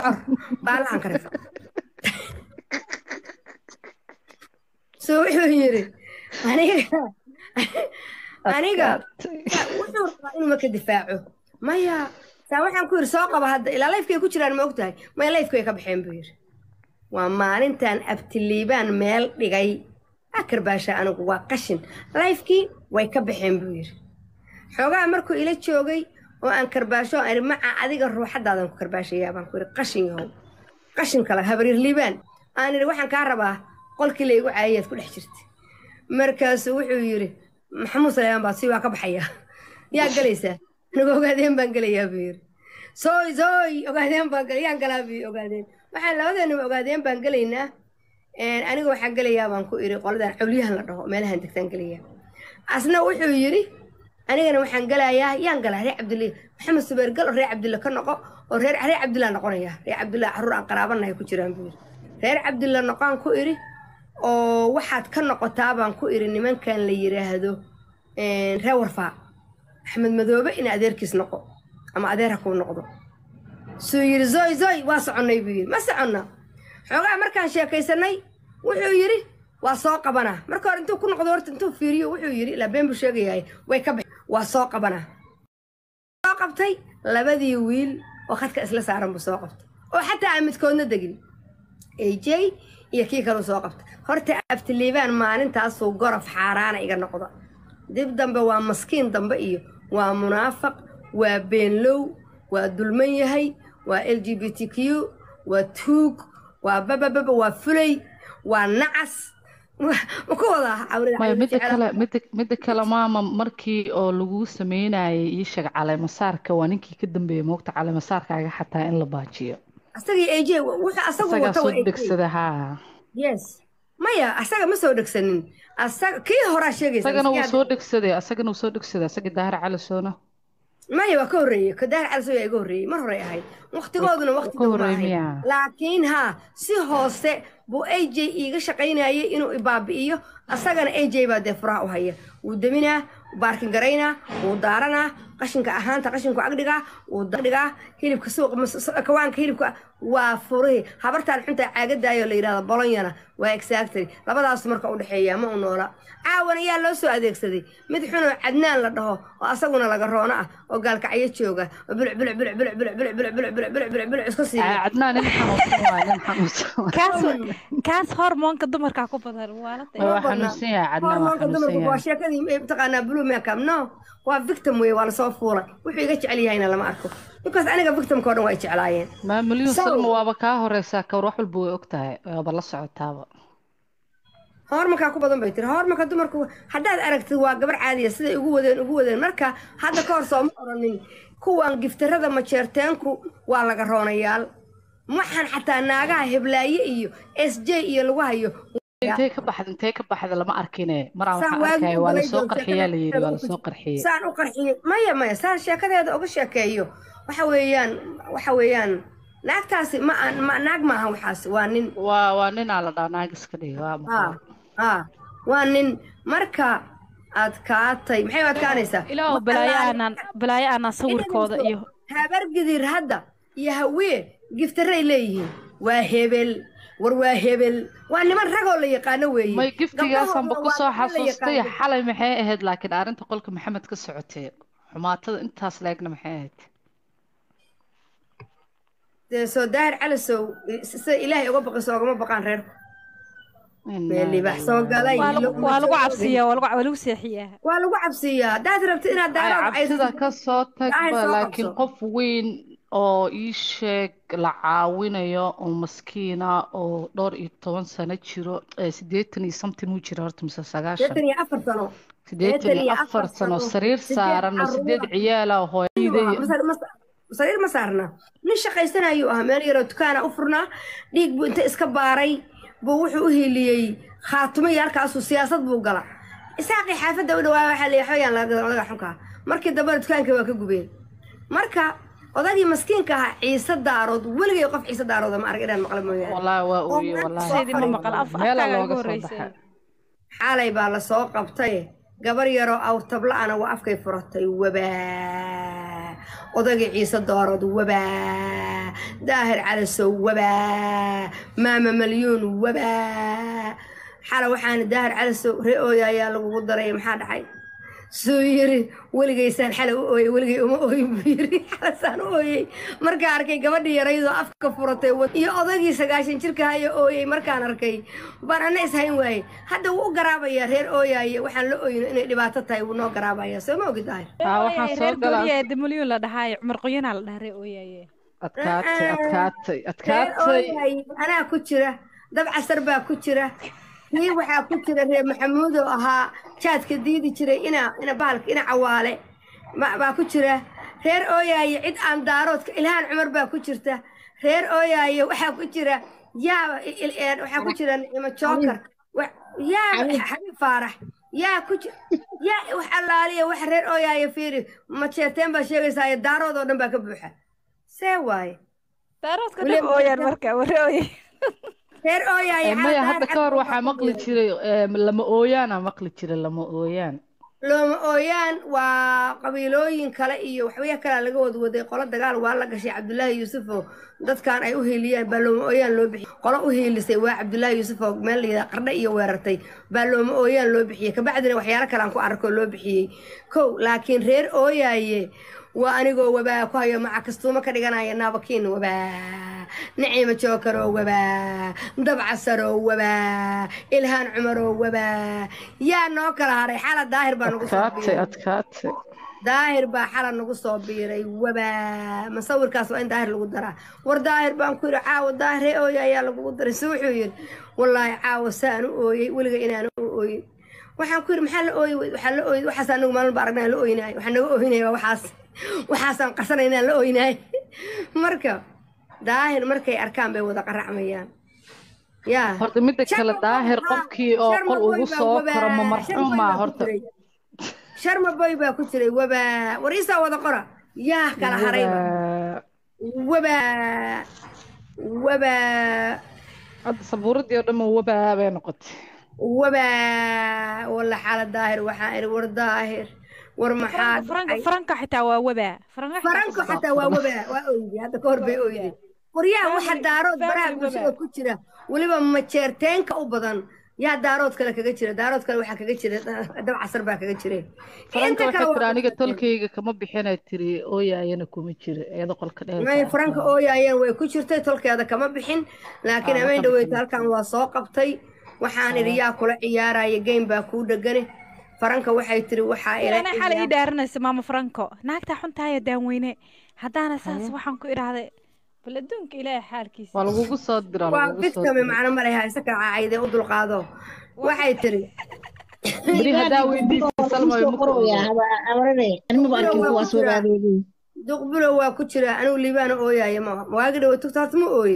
bocor baalahan ka rifa so wuxuu yidhi aniga aniga wuxuu rabaa inuu marka difaaco maya saa waxaan ku yidhi soo qaba hadda ilaa layfkay ku jiraan ma ogtahay maya layfku way ka baxeen buu yidhi waa maalintan abtiliibaan meel dhigay akarbaasha anigu waa qashin layfkii way ka baxeen buu yidhi xoogaha markuu ila joogay oo aan karbaasho aan idhi maca adiga ruuxaddaadan ku karbaashayaa baan ku yidhi qashin yahow qashin kale habaryar liibaan aan idhi waxaan kaa rabaa qolkii laygu caayayaad ku dhex jirta markaasuu wuxuu yidhi maxamuud salaymaan baa si waa ka baxayaa yaa galaysaa anigu ogaadeen baan gelayaa buu yidhi sooy sooy ogaadeen baan galay yaan galaa buu ogaadeen waxaan labadeenaba ogaadeen baan gelaynaa aniga waxaan gelayaa baan ku idhi qoladan cawliyahan la dhaho meelahan degtaan gelayaa asna wuxuu yidhi anigana waxaan gelayaa yaan galaa reer cabdille maxamed subeer gal oo reer cabdille ka noqo oo reer reer cabdillah noqonaya reer cabdillah carruur aan qaraabanahay ku jiraan buu yidhi reer cabdilla noqaan ku idhi oo waxaad ka noqotaa baan ku idhi nimankan la yidhaahdo reer warfaa axmed madoobe in adeerkiis noqo ama adeer ha kuu noqdo suu yidhi zoy zoy waa soconnay buu yidhi ma soconna xoogaa markaan sheekaysanay wuxuu yidhi waa soo qabanaa marka hore intuu ku noqdo horta intuu fiiriyo wuxuu yidhi ilaa been buu sheegayahay way ka bax waa soo qabanaa soo qabtay labadii wiil oo khadka isla saaran buu soo qabtay oo xataa aan midkoodna degin aj iyo kii kaleu soo qabtay horta abtiliibaan maalintaasuu gorof xaaraana iga noqda dib dambe waa maskiin dambe iyo waa munaafaq waa beenlow waa dulman yahay waa l g b t q waa tuug waa babababa waa fulay waa nacas ma ku wadaa mida kale mida mida kale maama markii oo lagu sameynayay ii sheeg caleemasaarka waa ninkii ka dambeeyay moogta caleemasaarkaaga xataa in la baajiyo asagii aj wuxuu asagu isagaa wata soo waa AJ. degsada haa yes maya asaga ma soo dhegsanin asaga kii horaa sheegaysa isagana wuu miskiin soo dhegsaday asagana wuu soo dhegsaday asagii daahir cali soona maya waa ka horreeyey kadaar calisow yaa iga horreeyey mar hore ahayd waqtigooduna waqti ka dhow ma horreeyey ahayn miyaa? laakiin haa si hoose buu aj iiga shaqaynayay inuu ibaabi'iyo asagana aj baa dee furaha u haya wuu deminaa baarkin garaynaa wuu daaranaa qashinka ahaanta qashinku agdhigaa wuu dhigaa hilibka suuqa mas- kawaanka hilibka waa furihii habartaan xunta caagadaayoo la yidhahdo bolonyana waa exactly labadaas marka u dhexeeya ma u noola caawan ayaa loo soo adeegsaday mid xunoo cadnaan la dhaho oo asaguna laga roono ah oo gaalkacyo jooga oo buluc buluc buluc buluc buluc buluc buluc buluc buluc buluc buluc buluc isku siiya cadnaan nin xanuunsan waay nin xanuunsan waay. kaas kaas hormoonka dumarka ku badan waa la waa xanuunsan yahay cadnaan waa hormoonka xanuunsan dumarku waa yahay sheekadii eh, mataqaanaa blue makeup no waa victim weye waa lasoo fuulay wuxuu iga jecel yahayna lama arko because aniga victimka oo dhan waa ay jeclaayeen maa milyuun So- salma waaba kaa horeysaa kawar wax walba way og tahay waaba la socotaaba horumarkaa ku badan bay tiri horumarka dumarku haddaad aragtid waa gabar caadiya siday ugu wadeen ugu wadeen marka hadda ka hor sooma oranin kuwan giftarada majeerteenku waa laga roonayaal waxaan xataa naagaha heblaaye iyo s j iyo lagu hayo intee ka baxda intee ka baxda lama arkine maraan Saan waxaan waagi arkaya waa ugalay lasoo doon qarxiyaa la yidhi waa sheekada lasoo qarxiyey saan u qarxiyey maya maya saan sheekadeeda uga sheekeeyo waxa weeyaan waxa weeyaan naagtaasi ma aan ma naag maaha waxaas waa nin waa waa ninaa la dhaa naagis ka dhigi waa haa maqlay haa waa nin marka adkaatay maxay u adkaanaysaa ilaahu Wax balaayo allaale- aanaan balaayo aanaan sawirkooda iyo habargidir hadda iyo hawee giftaray leeyihiin waa hebel war waa hebel waa niman ragoo la yaqaano weeye may giftigaasanba Gabdhahooduna ku soo waa niman la xasuustay yaqaano. xalay maxay ahayd laakiin arrinta qolka maxamed ka socotay xumaatada intaas leegna maxay ahayd dee soo daahir calisow sida ilaahay uga baqayso ogama baqaan reerku Innaa meel libaax soo lillaah. galay waa lagu laguma waa lagu soo cabsiyaa waa lagu waa lagu seexiyaa waa lagu cabsiyaa haddaad rabto inaad ay daarood cabsida ka soo Daahir tagba soo laakiin qabso. qof weyn oo ii sheeg la caawinayo oo maskiina oo dhowr iyo toban sano jiro ee siddeetan iyo something uu jira horta mise sagaashan sideetan iyo afar sano siddeetan iyo afar sano sariir sideed saaran oo sideed carruur ciyaala ayuu ahaa. hooyaday Masar- mas- sariir ma saarna nin shaqaysanayuu ahaa meel yaroo dukaana u furnaa dhiig buu inta iska baaray buu wuxuu u hiiliyey khaatumo iyo halkaasuu siyaasad buu gala isaaqii xaafadda u dhawaa waxaa leeyahay xooyaan laga odaga xunkaa markii dambena dukaanka waa ka gubeen marka odagii maskiinka ahaa ciise daarood weligay qof ciise daarooda ma arag inaan maqla mooyaane wallaahi waa oo ooye meel wallaahi soo Sidii ma fadhiyo. maqal af meelaa afkaaga looga ugu soo horreysay baxay xaalay baa la soo qabtay gabar yaroo awrtabla'ana waa afkay furatay wabaa odagii ciise doorad wabaa daahir calasow wabaa maama malyuun wabaa xala waxaana daahir calasow ree ooya ayaa lagugu daray maxaa dhacay suu yiri weligaysaan xala u ooyey weligay uma ooyin buu yiri xalasaan u ooyey markaan arkay gabadhii yaraydoo afka furatay iyo odagii sagaashan jirka haya ooyey markaan arkay baan ana ishayn waaye hadda wuu u garaabayaa reer ooyaaye waxaan la ooyino inay dhibaato tahay wuu noo garaabayaa soo ma ogi tahay haa waxaan soo galaa reer damalyuun la dhahaayo cumar qoyanaa la dhahaa ree ooyaaye adkaatay adkaatay reer adkaatay ooyaaye anaa ku jira dab casar baa ku jira kii waxaa ku jira reer maxamuudoo ahaa jaadka diidi jiray ina ina bahalka ina cawaale ma- baa ku jira reer ooyaaye cid aan daaroodka ilhaan cumar baa ku jirta reer ooyaaye waxaa ku jira yaa il- il- waxaa ku jira nicimo jookar wa- yaa xabiib faarax yaa ku ji- yaa wax allaaliya wax reer ooyaaye fiiri majeeteen baa sheegaysaaye daarood oo dhan baa ka buuxa see waaye daaroodka William dhab ooyaan Jackson. marka waa ree ooye reer ooyaaye Eh, maya xaal hadda daar ka hor cad waxaa baa maqli ku jira. jiray eh, lama ooyaana maqli jiray lama ooyaan looma ooyaan waa qabiilooyin kale iyo waxbaya kalea laga wadwaday qolo dagaal waa la gashay cabdulaahi yuusuf oo dadkan ay u hiiliyeen baa looma ooyaan loo bixiyey qolo u hiilisay waa cabdulaahi yuusuf oo meel layidhaha qardhe iyo weerartay baa looma ooyaan loo bixiyey kabacdina waxyaalo kale aan ku arko loo bixiyey kow laakiin reer ooyaaye waa anigoo wabaa ku hayo maca kastuumo ka dhiganaya naabakiin wabaa naciima jookaroo wabaa dabcasaroo wabaa ilhaan cumaroo wabaa yaa noo kala haray xala daahir baa nagu soo adkaatay biiray adkaatay daahir baa xala nagu soo biiray wabaa masawirkaas waa in daahir lagu daraa war daahir baan ku yidhi caawa daahir ee ooya ayaa lagugu daray si wuxuu yidhi wallaahi caawa saan u ooyey weliga inaan u ooyin waxaan ku yidhi maxaa la ooyi weyd waxaa la ooyi waxaas anagu maalin ba aragnaa la ooyinaay waxaa naga ooyinaya waa waxaas waxaasaan qarsanaynaa la ooyinaay marka daahir markay arkaan bay wada qaracmayaan yaa horta midda kale daahir qofkii oo qol ugu soo karo ma marxuumaa horta sharma boy baa ku jiray wabaa war iisaa wada qora yaa kala harayba Wabaa. wabaa wabaa hadda sabuuradii oo dhan ma wabaa bay noqotay wabaa walla xaala daahir waxaa iri war daahir war maxaa faranka dhacay faranka xitaa waa wabaa faranka xitaa faranko xataa waa wabaa waa oydi hadda ka hor bay oyday waryaa waxa Family- daarood baraha family bulshada wabaa. ku jira weliba majeerteenka u badan yaa daarood kale kaga jira daarood kale waxaa kaga jira dab casar baa kaga jire faranka Inta kale waxay waa tiri aniga majeerteen. tolkayga kama bixinay tiri ooyaayana kuma jiro iyada qolka may dheer faranka ooyaayeen way ku jirtay tolkeeda kama bixin laakiin Ah, ameen ka dhaweyta bixin. halkan waa soo qabtay waxaan idhi yaa kula ciyaaraya game baa kuu dhegane faranka waxay tiri waxaa ila ana xalay ii ciyaar- dhaaranaysa maama faranko naagtaa xuntaaya daanweyne haddaana saas waxaan ku idhaahday bal adduunka ilaahay xaalkiisa waa lagugu soo dira waa lagugu soo fitkami dira macno ma leha isaka caayde u dulqaado waxay tiri beri haddaa weydiisay salma way muku duqbulo waa ku jira anigu liibaana ooyaaya ma waagi dhawo tugta horta ma ooye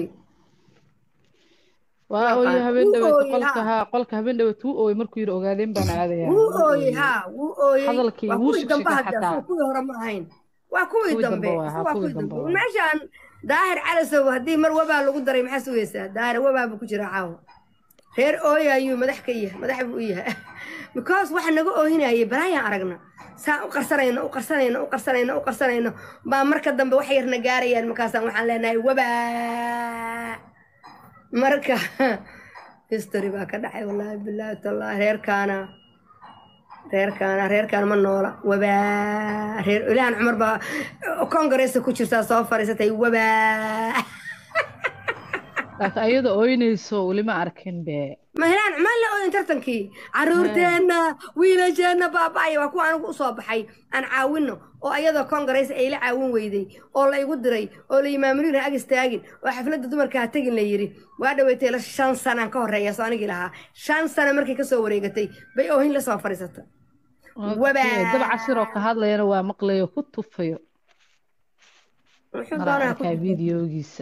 waa ooye habeen Wuu dhaweed ooyey, qolka haa. haa qolka habeen dhaweed wuu ooyey markuu yidhi ogaadeen baan aadaya wuu ooyey haa wuu ooyey Hadalkii waa wuu kuwii dambe shigshigay hadda xataa. soo kuwii hore ma ahayn waa kuwii Kuwii dambe dambe waay, haa, waa kuwii kuwii dambe dambe waay. meeshaan daahir calasow haddii mar wabaa lagu daray maxaa sugaysaa daahir wabaa buu ku jira caawa reer ooya ayuu madax ka yahay madax buu u yahay because waxa naga oohinayay balaayaan aragna saan u qarsanayno u qarsanayno u qarsanayno u qarsanayno baa marka dambe wax yarna gaarayaan markaasaan waxaan leenahay wabaa marka history baa ka dhacay wallaahi bilaahi tallaahi reerkaana reerkaana reerkaana ma noola wabaa reer ilaahan cumar baa kongareeska ku jirtaa soo fadhiisatay wabaa laakiin ayada ooynayso weli ma arkin be ma helaan cumar la ooyin tartankii caruurteenna wiilasheenna baaba'aya waa kuwa anigu usoo baxay aan caawinno oo ayadoo kongareys ay la caawin weyday oo la igu diray oo la imaamuliin ha ag istaagin oo xafladda dumarka ha tegin la yidhi waa dhaweytay la shan sanaan ka horreeya soo anigii lahaa shan sano markay kasoo wareegatay bay oohin la soo fadhiisata Wabaa. dab casir oo ka hadlayana waa maqlayo ku tufayo wuxuu maraa doonaa ku arkaa videogiisa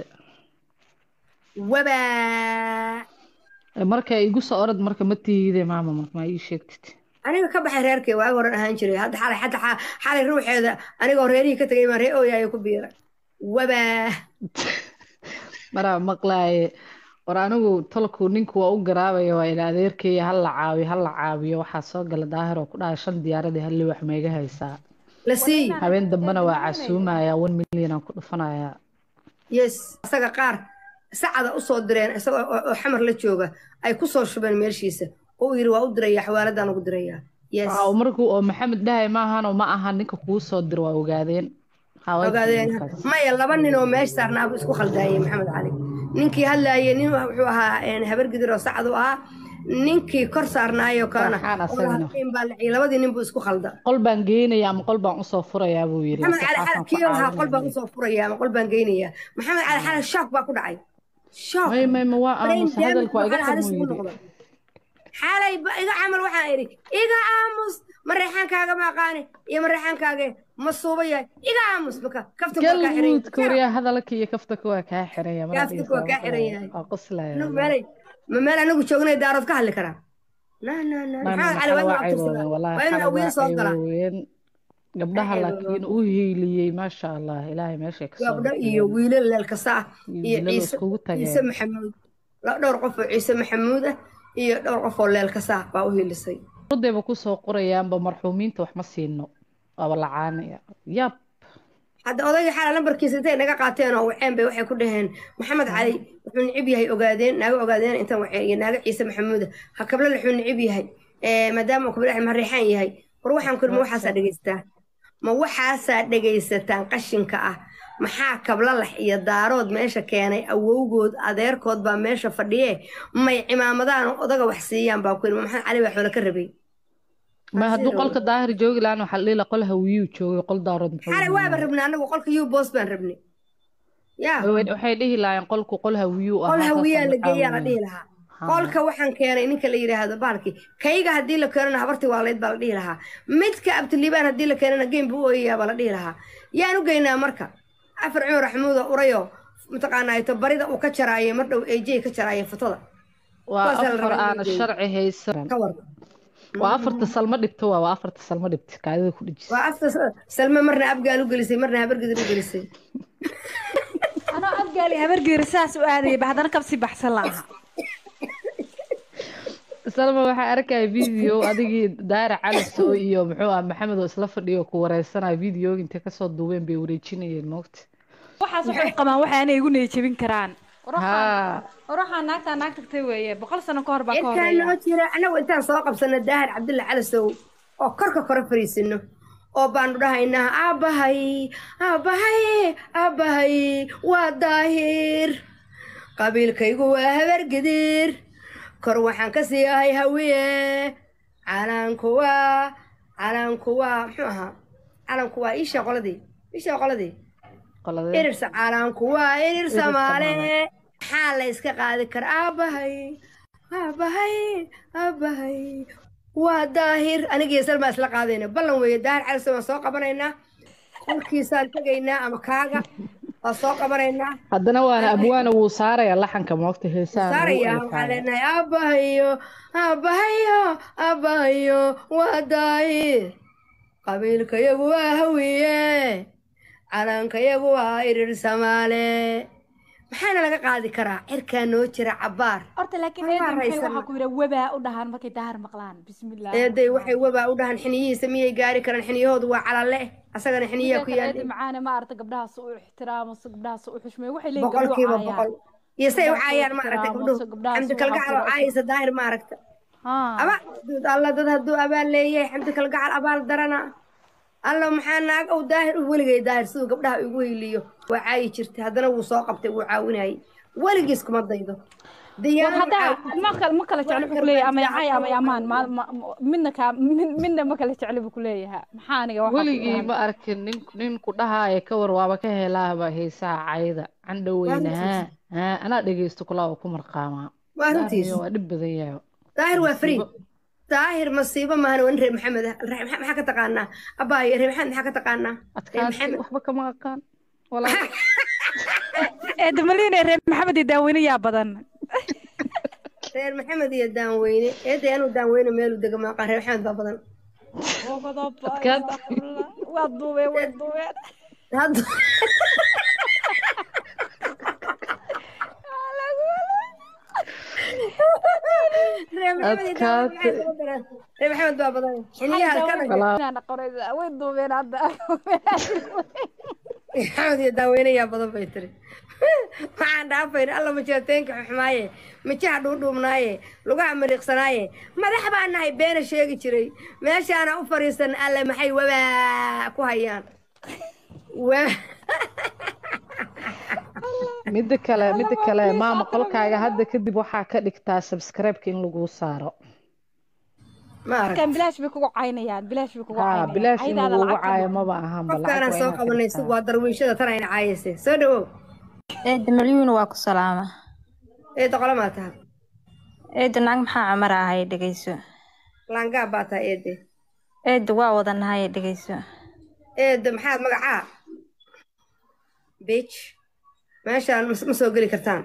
wabaa Eh, marka igu soo orad marka ma tiide maama marka ma ii sheegtid aniga ka baxay reerkay waagi horan ahaan jiray hadda xalay hadda xa- xalay ruuxeeda anigoo reerihii ka tegay baan ree ooyaayo ku biira wabaa maraa maqlaaye war anigu tolku ninku waa u garaabaya waa ila adeerkaya ha la caawiyo ha la caawiyo waxaa soo gala daahir oo ku dhahay shan diyaaradii hal liwax mayga haysaa la siiyi habeen dambena waa casuumaya one million aan ku dhufanayaa yes isaga qaar sacada usoo direen isagoo oo oo xamar la jooga ay ku soo shubeen meeshiisa oo uu yidhi waa u dirayaa xawaaladaan ugu dirayaa yes Waxa uu markuu oo maxamed dhahay maahan oo ma aha ninka kuu soo diro waa ogaadeen Haweenka ogaadeen markaas. maya laba nin oo meesha saarnaabu isku khaldaayey maxamed cali ninkii hadlaayey nin wuxuu ahaa een, habar gidir oo sacad u ahaa ninkii kor saarnaayo kalena Farxaan oo asagana. lahayn baa laciyey labadii nin buu isku khalda qol baan geynayaa ama qol baan usoo furayaa buu yidhi maxamed cali Saxaafaan xal ku kii lahaa qol baan caawinayay. usoo furaya ama qol baan geynayaa maxamed cali xal shock baa ku dhacay shock may may ma waa brain aamus hadalku waa iga damage halis xumuu ugu yidhi noqday xalay ba iga camal waxaan idhi iga aamus ma reexaankaaga ma aqaani iyo ma reexaankaaga ma suuba yahay iga aamus maka kafta waa kaa xiran galmuud koriya hadalka iyo kaftaka waa kaa xiranya mar Kaftaka waa kaa xiran yahay. waa qoslaya anagu meelay ma meel anagu joognay daarood ka hadli karaa na na na maxamed cali waa inuu abtirsadaa waa inuu awiin soo galaa gabdhaha Waxay laakiin u hiiliyey maasha allah ilaahay meeshay kasoo gabdho iyo wiilal leel kasta ah iyo wiilal ciise iskugu tageen. ciise maxamuud la- dhowr qof oo ciise maxamuud ah iyo dhowr qof oo leel kasta ah baa u hiilisay ardayba kusoo qorayaanba marxuumiinta wax ma siino waaba lacaanaya yab hadda odayga xala lambarkiisa intay naga qaateen oo waceen bay waxay ku dhaheen maxamed cali wuxuu nicib yahay ogaadeen naaga ogaadeen intan waceen iyo naaga ciise maxamuuda ha kabla wuxuu nicib yahay Eh, maadaama uu kabla mareexaan yahay war waxaan ku ma waxaasaa dhegaysataa ma waxaasaa dhegaysataan qashinka ah maxaa kablalax iyo daarood meesha keenay awowgood adeerkood baa meesha fadhiye may cimaamadaan odaga wax siiyaan baa ku yidhi ma maxamed cali baa xoolo ka rabay ma hadduu qolka daahir joogi lahaan waxaa la dhihi lahaa qol hawiyuu joogay qol daarood muxuu xalay yihi? waaba rabnay anagu qolka u boos baan rabnay yaa Way- waxay dhihi lahaayeen qolku qol hawiyuu qol ahaa hawiyaa la saasaan geeyaa la caawinay. dhihi lahaa Ha. qolka waxaan keenay ninka la yidhaahdo baalki kayga haddii la keenana habartii waalayd baa la dhihi lahaa midka abtiliibaan haddii la keenana geem buu u ooyayaa baa la dhihi lahaa yaan u geynaa marka afar cumar maxamuuda urayo mataqaanaa ito barida uu ka jaraaye mar dhow eejey ka jaraaye fotada waa kuwaas la afar rabaa in la aana geeyo. sharci haysan ka war waa afarta salmo dhibto waa waa afarta salmo dhibta kaadida ku dhijisa waa afta salme marna abgaal u gelisay marna habargidir u gelisay anoo abgaali habargeeri saas u aadayay ba haddana kabsii baxsan la'aha salma waxaa arkaya video adigii daara caliso iyo muxuu ah maxamed oo isla fadhiyo ku wareysanaya videoga intay kasoo duubeen bay wareejinayeen moogta waxaas waxay u qabaan waxa anay igu neejabin karaan haa war waxaa naagtaa naag tagtay weeye boqol sano ka hor baa ka intaan horeeya noo jira annagu intaan soo qabsano daahir cabdulla calasow oo korka kore fariisino oo baanu dhahaynaa aabbahay aabbahay aabbahay waa daahir qabiilkaygu waa habargidir kor waxaan ka sii ahay hawiye calanku waa calanku waa muxuu ahaa calanku waa iisha qoladii iisha qoladii qoladee irirsa calanku waa irir samaale maxaa la iska qaadi kara aabbahay aabbahay aabbahay waa daahir anigiyo salmaa isla qaadayna ballan weeye daahir calise waan soo qabanaynaa qolkiisaan tegaynaa ama kaaga waan soo qabanaynaa haddana waana abwaana wuu saaraya laxanka moogta heesaha saaraya waxaan leenahay aabbahayo aabbahayo aabbahayo waa daahir qabiilkayagu waa hawiye calankayagu waa irir samaale maxaana laga qaadi karaa cirkaa noo jira cabbaar horta laakiin Waxaa eeday maxay raysan. waxaa ku yidha webaa u dhahaan markay daahir maqlaan bismillah eeday waxay wabaa u dhahan xiniyihiisa miyay gaari karaan xiniyahoodu waa calale asagana xiniyaa ku eedi yaal macaane ma aragta gabdhahaas u ixtiraamo se gabdhahaas u xushmeeyo waxay leeyihin boqolkiiba gabdhuhu boqol caayaan iyo say u Gabdhahaas caayaan u ma aragtay ixtiraamo, gabdhuhu se gabdhahaas xamdi u kalgacal oo xaqiro. caayisa daahir ma aragta Haa. aba duud alla dad hadduu abaal leeyahay xamdi kalgacal abaal darana alla maxaa naag uu daahir u weligay daahir siduu gabdhaha igu heyliyo waa caayi jirtay haddana wuu soo qabtay wuu caawinayay weligiis kuma daydo war diyaano haddaa ma kala ma kala jeclo wuxuu kuleeyahay ama yacay ama yamaan ma ma- midna kaa mid- midna ma kala jeclo buu kuleeyahay maxaa aniga waxaa ku weligii dhahan? ma arkin nin ninku dhahaaya ka war waaba ka helaaba heesaha cayda candhaweyne haa haa anaa dhegeysto kulaa oo ku marqaamaa waa runtiis Daahir waa dhib badan yahay daahir waa free daahir masiibo maahan waa nin reer maxamed ah reer maxamed maxaa ka taqaanaa abaayo reer maxamed maxaa ka taqaanaa reer adkaansi maxamed waxba kama aqaan walaa eeda maliine reer maxamed iyo daaweyne yaa badan reer maxamed iyo daanweyne eeday anuu daanweyne meelu dega maaqa reer maxamed baa badan Adkaan- waa duubeen way duubeen hadda reer adkaate ree maxamed baa badan xiliyaha ka dhashay way duubeen hadda maxamed iyo daaweynayaa badan bay tiri waxaan dhaafayna alla majeeteenka xuxmaaye mijaha dhuudhuubnaaye lugaha mariiqsanaaye madax baan nahay beena sheegi jiray meeshaana u fadhiisan alle maxay wabaa ku hayaan Wa- midda kale midda kale maama qolkaaga hadda kadib waxaa ka dhigtaa subscribe-ka in lagu saaro ma arag kan bilaash bay kugu caynayaan bilaash bay kugu haa caynayaan bilaash in Aydaada lagugu lacagta caayo ma- maba ahanba qofkaanaan lacag soo waa inaad ka qabanay si dhigtaa waa darwiishada tan ayna caayayse soo dhawow eedda malyuuna waa ku salaama ee doqolo maa taha eedda nacag maxaa camar ahay dhegeyso laangaab baa taha eede eedda waa wadanahay dhegeyso eede maxaad magacaa bitch meeshaan mas- ma soo geli kartaan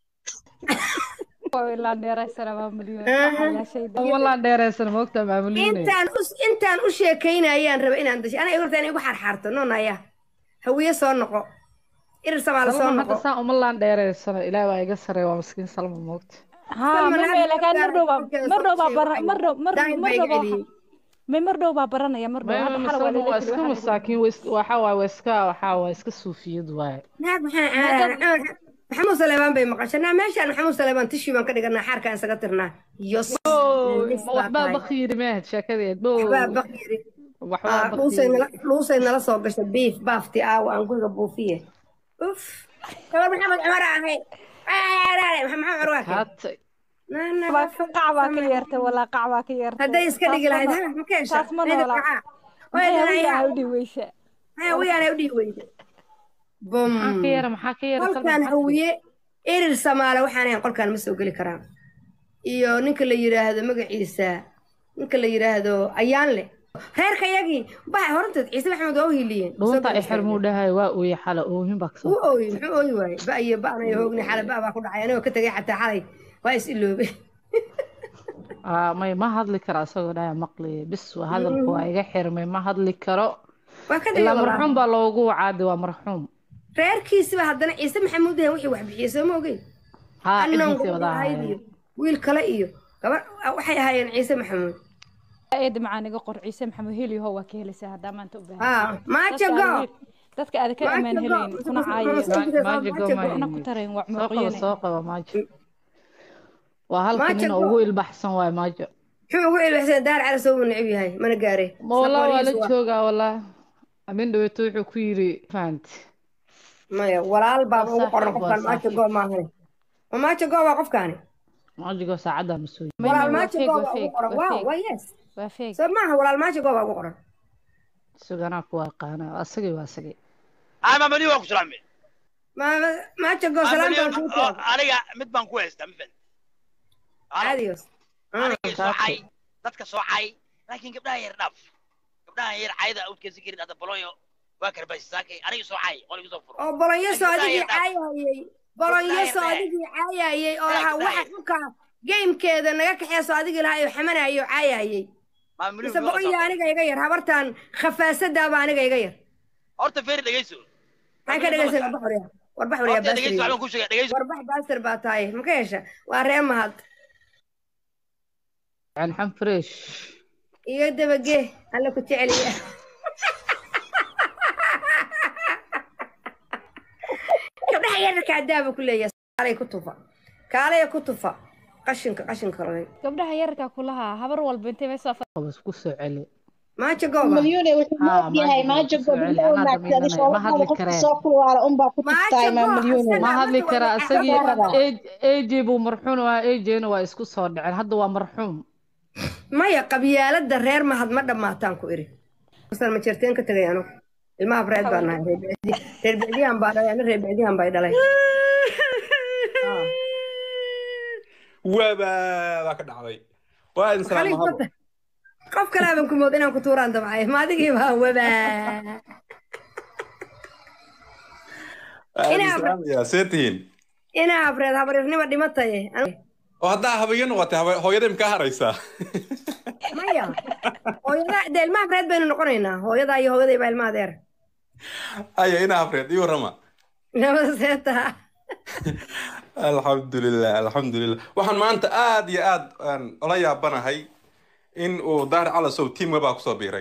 Waa ilaa dheeraysana waa milyan Aha. waxaa ilaashayda walaan dheereysan moogta maamuliine intaan u intaan u sheekaynayaan raba inaan dashay aniga horta inay igu xaarxaarto noonaya hawiye soo noqo irir samaale soo salma noqo hadda saan uma laan dheereysano ilaah waa iga sareeya waa miskiin salma moogta haa Salman mame hadda lakaan mar dhow baa markeeda mar dhow baa soo bara sheegay. mar dhow mar Daahin mar baa dhow iga baa celiyey. may mar dhow baa baranaya mar dhow hadda xal waa salma waa lala iska masaakiin waa is- waxa waaye waa iska waxa waa iska suufiyad waaye naag maxaa caadaan maxamuud saleebaan bay maqashanaa meeshaan maxamuud saleebaan tishii baan ka dhiganaa xaarkaan isaga tirnaa yos nis baa waxbaa tahay. bakhiiri mehed sheekadeed bo waxbaa bakiri waxbaa dhuusay bakhiiri nala dhuusay nala soo gashay biif baafti aawa aan guriga buufiye uf gabar maxamed cumar ahay maxamed cumar waa kee kaatay qac baa ka yeertay walaa qac baa ka yeertay hadday iska dhigi lahayd ha ma ka hesha taas ma noola haya maxay u dhiweysa wiyaana u dhihi weyda bum maxaa ka yara maxaa ka yara salma qolkaan maxaa ka- hawiye erir samaale waxaan ahayn qolkaan ma soo geli karaan iyo ninka la yidhaahdo magaciisa ninka la yidhaahdo ayaanle reerka yagii baxa horanteed ciise maxamed waa u hiiliyeen dhuunta ay xirmuu dhahay waa ooye xala oohin baa kasoo wuu ooyey muxuu ooyi waayey ba iyo ba'nayo hoogni xale ba baa ku dhacay anigoo ka tegay xataa xalay waa is iloobay Ah, may ma hadli karo asagoo dhahay maqliye bis waa hadalku waa iga xirmay ma hadli karo waa ka tegay ilaa walaal. marxuum baa loogu wacaadi waa marxuum reerkiisiba haddana ciise maxamuud yahay wixii wax bixiyey soo ma ogeyn haa annan ciddiisii gabadha wada ahayd iyo ahaayeen wiil kale iyo gabar waxay ahaayeen ciise maxamuud eeda macaan iga qor ciise maxamed heliyaho waa ka helaysaa haddaa maanta u baahan haa maaja go dadka aad ka amaan Maaja helayn go. kuna caayo Maaja maajo go, goma waxna ku tarayn waa soo qaba muuqyane soo qaba maajo waa halka Maajo nin go. ugu ilbaxsan waay maajo muxuu ugu ilbaxsan daar cali soo necib yahay mana gaare ma walaa waa la Saboolihiis waa- joogaa walaa amin dhaweeto wuxuu ku yiri fahanti maya walaal baaba ugu Waa qoran saaxiib, qofkaan waa maaja saaxiib. go maahane ma maaja go waa qofkaani maajigoo saacaddaa ma soo yimi May- walaal waa maaja fake, go waa baa ugu fake, qoran waa waaw fake. waa yes waa feeg soo maaha walaal maaja go baa ugu qoran suganaa ku aqaana asagay waa asagay ama mani waa ku salaamay Ma- maaja go salaanta waa kuu taag aniga mid baan ku haystaa mafan caadiyos aniga soocay dadka soocay laakiin gabdhaha yar dhaaf gabdhaha yar cayda awdkeesi karin hadda boloyo waa karbaasisaakay aniga soocay qol igu soo furo oo bolonyaso Ay, adigii gabdhaha yar caayayey bolonyaso Gabdhaha yar adigii caayayey oo Ay, lahaa gabdhaha waxa yar. xunka gamekeeda naga kaxeeso adigii lahaa oo xamanayay oo caayayey maa mani mise boqonya aniga iga yar habartan khafaasadaaba aniga iga yar horta feeri dhegeyso maxaan ka dhegeysan warbax wariya warbax wariya horta dhegeyso baasir waxbaan ku sheegay dhegeyso warbax baasir baa tahay ma ka hesha waa ree mahad yani xam fresh iyo dabagee alla ku jeceliya gabdhaha yararka adaaba ku leeyahay kaalay ku tufa kaalaya ku tufa qashinka qashinka ragay gabdhaha yararka kulahaa habar walba intay meesoo qabas ku soo celi maaja gooba مليون wuxuu ها، leeyahay ما maajo جبت gobol سؤال، oo أنا naagtay دمينا، ما shooladada هذا qofka الكلام. soo kulwaala unbaa ku Maajo tuftaay maa go, milyuun asaga- ma hadli horta karaa waa- isagii Gabadha. aj buu marxuum waa ajna waa isku soo dhaceen hadda waa marxuum maya qabyaalada reer mahad ma dhammaataan ku iri masal ma jirteen ka tegay anu ilmaha breed baa nahay reer bicdi- reer bicdiyahan baa dhalay ana reer bicdiyahan bay dhalay waaba baa ka dhacday waa idin Khaliif salaama habo wata qof kale aban ku mood inaan ku tuuraan damcay ma adigii baa wabaa Waa idin Inaa- salaamayaa see tihiin inaa habreed habarirnima dhimataye Anu- oo haddaa habayo noqotay haba- hooyadii makaa haraysaa maya hooyada dee ilmaha breed baynu noqonaynaa hooyadaa iyo hooyaday baa ilmaha adeer aya inaa habreed ii warrama nabada seeta alxamdulilah alxamdulilah waxaan maanta aad iyo aad aan ola yaabanahay in uu daahir calasow tiimka baa kusoo biiray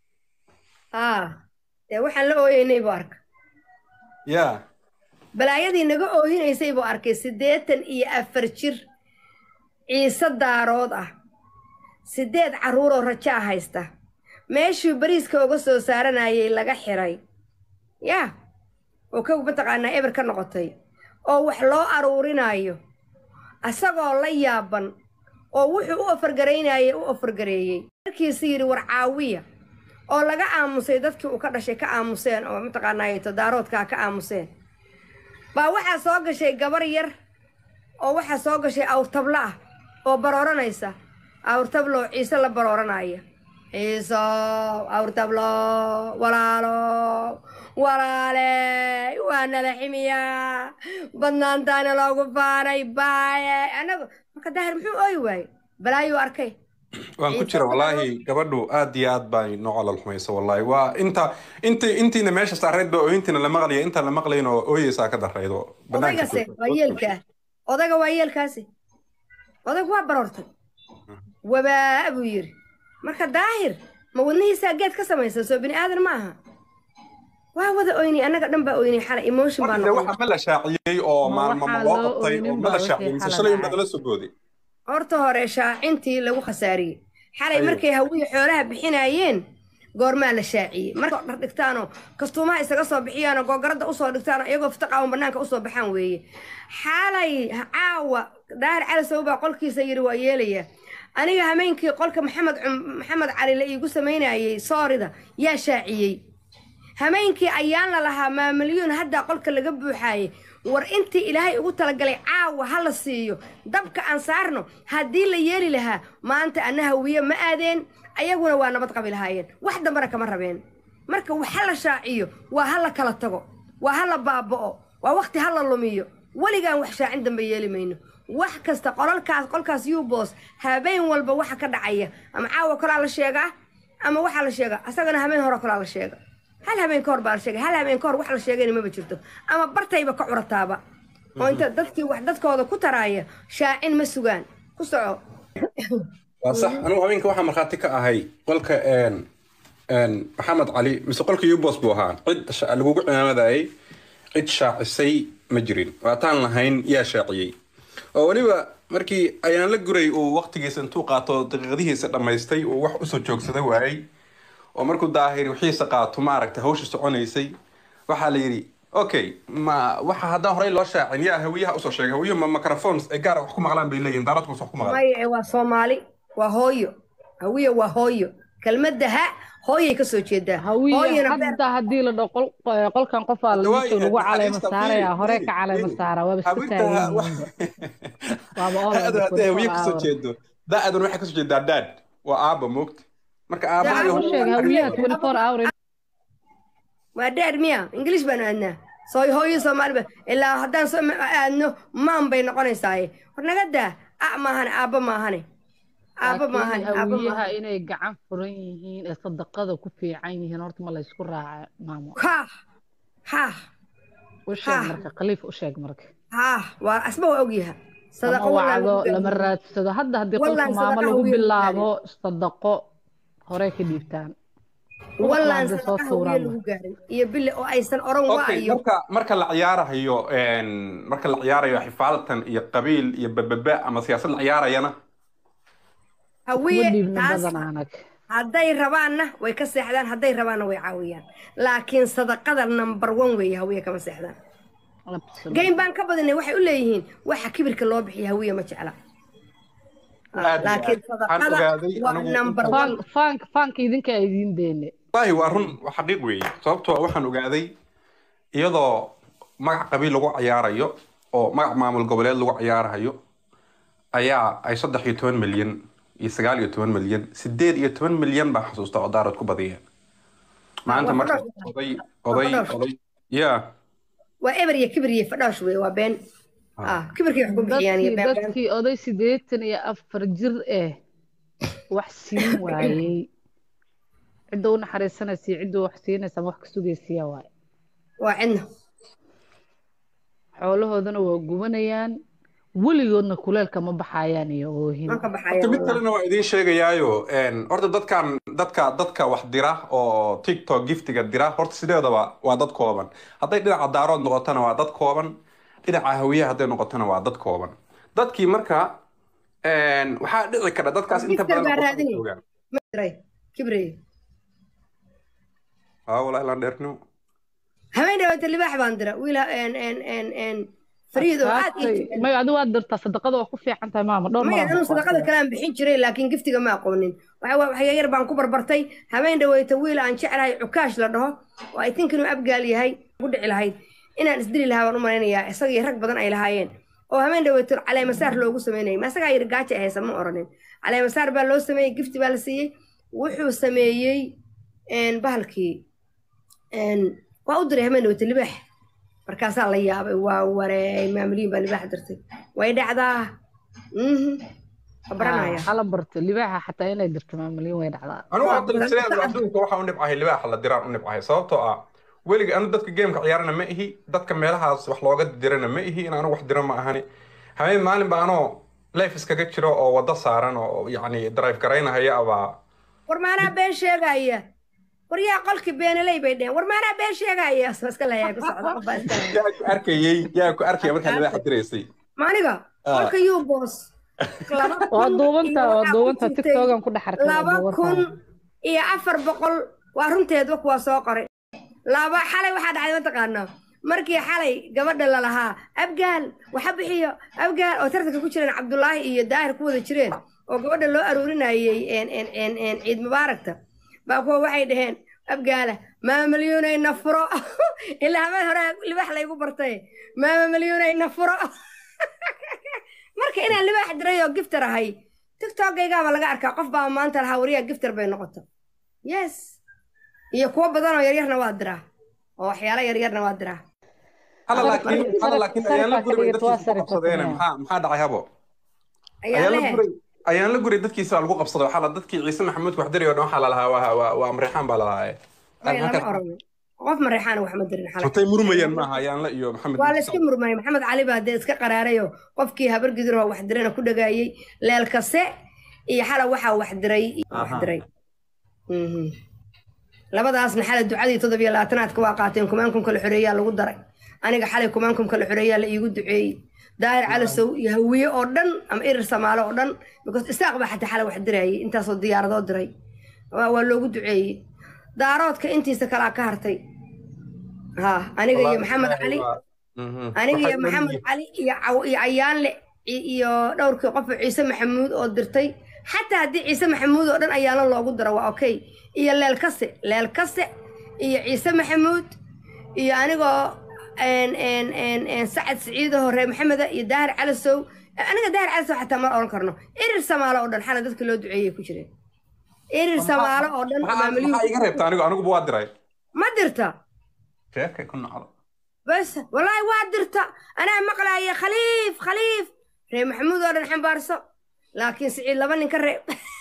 aa dee waxaan la ooyeynay buu arka ya balaayadii naga oohinaysay buu arkay siddeetan iyo afar jir ciise daarood ah siddeed carruuroo rajaa haysta meeshuu bariiska uga soo saaranayay laga xiray yaa oo ka mataqaanaa eber ka noqotay oo wax loo aruurinayo asagoo la yaaban oo wuxuu u ofargaraynayay u ofargareeyey markiisu yidhi war caawiya oo laga aamusay dadkii uu ka dhashay ka aamuseen oo mataqaanaaye todaaroodkaa ka aamuseen baa waxaa soo gashay gabar yar oo waxaa soo gashay awrtablo ah oo barooranaysa awrtablo oo ciise la barooranaya ciiso awrtablo walaalo walaale waa nala ximiyaa badnaantaana loogu faanay baaye annagu marka daahir muxuu ooyi waaye balaayuu arkay waan ku jira wallaahi gabadhu aad iyo aad baa noo calal xumaysa wallaahi waa inta inti intiina meesha saarayd ba ooyintiina la maqlaya intaan la maqlayn oo ooyeysaa ka darrayd oo odaygase waa yeelkaa odayga waa yeelkaasi odaygu waa baroortay wabaa buu yidhi marka daahir ma wadnihiisaa geed ka samaysan soo bini aadan ma aha waa wada oynay annaga dhan baa oynay xalay emotion baa Waqti noqon waxa ma la shaaciyey oo Ma maalmo ma waxaa loo loo qabtay oo ooynin ma la baa shaaciyey wixii mise xalay shalay un dhacay. badala soo gooday horta hore shaacintii lagu khasaariyey xalay Ayo. markay hawiye xoolaha bixinayeen goormaa la shaaciyey marka dhar dhigtaanoo kastuumaha isaga soo bixiyaanoo googaradda usoo dhigtaanoo iyagoo fitaqaawan banaanka usoo baxaan weeye xalay caawa daahir cali sow baa qolkiisa yidhi waa yeelaya aniga hameenkii qolka maxamed cum- maxamed cali la iigu samaynayey soorida yaa shaaciyey hameenkii ayaan la lahaa maamalyuun haddaa qolka laga buuxaayey war intii ilaahay ugu talagalay caawa ha la siiyo dabka aan saarno haddii la yeeli lahaa maanta anna hawiye ma aadeen ayaguna waa nabad qabi lahaayeen wax dambana kama rabeen marka wax ha la shaaciyo waa ha la kala tago waa ha la baaba'o waa waqti ha la lumiyo weligaan wax shaacin dambe yeeli mayno wax kasta qolalkaas qolkaas yubos habeen walba waxa ka dhacaya ama caawa kalaa la sheegaa ama waxaa la sheegaa asagana habeen hore kalaa la sheega hal habeen ka hor baa la sheegay hal habeen ka hor wax la sheegayna maba jirto ama bartayba ka curataaba oo inta dadkii wax dadkooda ku taraaya shaacin ma sugaan ku soco waa sax anigu habeenka waxaa markhaati ka ahay qolka een een maxamed cali mise qolka ubos buu ahaa cid sha- lagugu cimaamadayay cid shaacisay ma jirin waataan lahayn yaa shaaciyey oo weliba markii ayaan la guray uu waqtigiisa intuu qaato daqiiqadihiisa dhammaystay uu wax usoo joogsada waayey oo markuu daahir wixiisa qaato maaragta hawsha soconaysay waxaa la yidhi okay ma waxa haddaan horey loo shaacin yaa hawiyaha usoo sheegay hawiyo ma microphones ay gaara wax ku maqlaan bay leeyihin daaradkus wax ku maqlaan maya waa soomaali waa hooyo hawiye waa hooyo kelmadda ha hooyay ka soo jeedaa hawiye hooyana beer hadda haddii la dhaho qol- eh, qolkan qofaa Hadda waa lagu lagu yahay, caleema naxariista, saaraya fiiri, hore fiiri, ka caleema fiiri. saara waaba iska haweenka taagan wa- yihiin waaba all ha-adu over hadday hawiye 24 kasoo hour. jeedo da-adan waxay kasoo jeedaa daad waa aaba moogta marka aabaha iyo Waxaan u sheegay hawiyaha 24 hour in- waa dheer miya ingiliish baanu aadnaa soo hooyo soomaali ba ilaa haddaan soo aadno maan bay noqonaysaaye war naga daa a maahane aabba maahane aabba laakiin maahane aabba hawiyaha maahane inay gacan furan yihiin ee sadaqada ku fiican yihiin horta ma laysku raaca maamo ha ha u sheeg Ha. marka khaliif u sheeg marka ha waa asba waa ogyaha lama sadaqa wallaan wacdo lagu lama gaadhin. raadsado hadda haddii Wallaan qolka maamo sadaqa lagu hawiye lagu bilaabo sadaqo hore ka dhiibtaan wallaan Waxbaa soo sadaqa hawiye tuuraan lagu gaarin iyo bille oo aysan oran waa okay iyo marka marka la ciyaarayo een, marka la ciyaarayo xifaalatan iyo qabiil iyo bababa ama siyaasad la ciyaarayana kuma hawiye dhiibna taas badan anag hadday rabaanna way ka seexdaan hadday rabaanna way caawiyaan laakiin sadaqada number one weeye hawiye kama seexdaan Absolutely. geyn baan ka badinay waxay u leeyihiin waxa kibirka loo bixiya hawiye ma jecla Aad iyo laakiin aad. Waxaan sadaqada ogaaday waa anigu number inta- one Funk- funk funkka idinka ay idiin deene wallaahi waa run waa xaqiiq weeye sababtoo ah waxaan ogaaday iyadoo magac qabiil lagu ciyaarayo oo magac maamul goboleed lagu ciyaarayo ayaa ay saddex iyo toban milyan iyo sagaal iyo toban milyan sideed iyo toban milyan baan xasuusta oo daarad ku badiyeen maanta waa marka fadhoosh. oday oday fadhoosh. oday ya waa eber iyo kibir iyo fadhoosh wey waa been ah kibirkay wax ku bixiyaan iyo dadkii been been dadkii oday siddeetan iyo afar jir eh wax siin waayey cidda u naxariisanaysa iyo cidda wax siinaysa ama wax ka sugaysiya waaye waa cidna xoolahoodana waa gubanayaan weligoodna kuleelka ma baxayaan iyo oohin ma ka horta baxaya mid kalena waa idiin sheegayaayo een, horta dadkan dadka dadka wax dira oo tiktok giftiga dira horta sideedaba waa dad kooban hadday dhinaca daarood noqotona waa dad kooban dhinaca hawiyaha hadday noqotona waa dad kooban dadkii marka een, waxaa dhici kara dadkaas inta Gifter badan baa qofka raadinaya. joogaan Kibrey, kibrey aa walaa ilaan dheernimo habeen dhawaata libaax baan dira wiil en en en en fariid oo aad ii Adkaatay. jecel may adigu waad dirtaa sadaqada waa ku fiican tahay maama dhowr maya mar anuu sadaqada kale aan bixin jiray laakiin giftiga ma aqoonin waxa waa waxya yar baan ku barbartay habeen dhaweyta wiil aan jeclahay cukaash la dhaho oo ay think inuu abgaal yahay ku dhici lahayd inaan isdili lahaa baan u malaynayaa isagii rag badan ay lahaayeen oo habeen dhaweyta caleemasaar loogu sameynayay ma isagaa yar gaaja ay haysa ma oranin caleemasaar baa loo sameeyey gifti baa la siiyey wuxuu sameeyey en, bahalkii en, waa u diray habeen dhaweyta libaax markaasaa la yaabay waa wareey maamulyiin baa libaax dirtay way dhacdaa mhm waa baranaya hala barto libaaxa xataa inay dirto maamulyin way dhacdaa anugu Waa hadda badan. sideeda adduunka waxaa u nibcahay libaaxa la diraan u nibcahay sababtoo ah weliga anu dadka geemka ciyaarana ma ihi dadka meelahaas wax looga dirana ma ihi in anu wax diro ma ahani habeen maalin ba anoo leef iskaga jiro oo wado saaran oo yacni drive garaynahaya abaa war maanaa been sheegaya war yaa qolkii beenaley bay dheheen war maanaa been sheegaya soo iska layaa ku socda qof baa iska laya yaa ku arkayey yaa ku arkaya markaa libaaxa diraysay maaniga Ah. qolka yuu boos laba waa kun duubanta iyo waa waxaa ku duubanta jirtay tiktokan ku dhex arkay waa laba kun duubantaa iyo afar boqol waa runteedba kuwaa soo qoray laba xalay waxaa dhacday mataqaanaa markii xalay gabadha lalahaa abgaal waxa bixiyo abgaal oo tartanka ku jireen cabdulaahi iyo daahir ku wada jireen oo gabadha loo aruurinayey en en en en ciid mubaaragta baa kuwa waxay dhaheen abgaala maama malyuunay na furo ilaa habeen hore libaax laygu bartay maama malyuunay na furo marka inaan libaax diray oo giftar ahay tiktokgaygaaba laga arkaa qof baa maanta lahaa wariyaa giftar bay noqoto yes iyo kuwo badan oo yaryarna waa diraa oo waxyaalo yaryarna waa diraa hala Sarif- laakiin sarif- hala laakiin ayaan la sarifaa guray ka dhigata, waa dadkiisa ku sarif qabsadeene sameeya. maxaa maxaa dhacay habo ayaa ayaan la lehe guray ayaan la guray dadkiisa lagu qabsaday waxaa la dadkii ciise maxamuud wax dirayo dhan waxaa lalahaa waa waa waa amrixaan baa lalahaa may lama oran qof mareexaana wax ma dirin xalay sotay murmayaan maaha ayaan la iyo maxamed waa la iska murmayay maxamed cali baa dee iska qaraarayo qofkii habar gidiroo wax dirana ku dhagaayey leelkase iyo xala waxaa wax diray wax Aha. diray Mhm. labadaasna xala ducadii toddobiyo labaatanaadka waa qaateen kumaan kun kala xoreeyaa lagu daray aniga xalay kumaan kun kala xoreeyaa la iigu duceeyey daahir calasow iyo hawiye oo dhan ama irir samaalo oo dhan because isaaq baa xataa xala wax dirayay intaasoo diyaaradoo diray waa waa loogu duceeyey daaroodka intiisa kalaa ka hartay ha aniga iyo maxamed cali aniga iyo maxamed cali iyo caw iyo cayaanle i- iyo dhowrkii qof oo ciise maxamuud oo dirtay xataa haddii ciise maxamuud oo dhan ayaana loogu daro waa okay iyo leelkase leelkase iyo ciise maxamuud iyo anigoo en en en en sacad siciido hore maxameda iyo daahir calasow aniga daahir calasow xataa ma oran karno irir samaalo oo dhan xala dadka loo duceeyey ku jireen irir samaalo oo dhan maxaa maamulihii maxaa iga reebta anigu aniguba waa diray ma dirta sheekay ku nacdo bas wallaahi waa dirta anaa maqlaaya khaliif khaliif reer maxamuud oo dhan xambaarso laakiin siciid laba nin ka reeb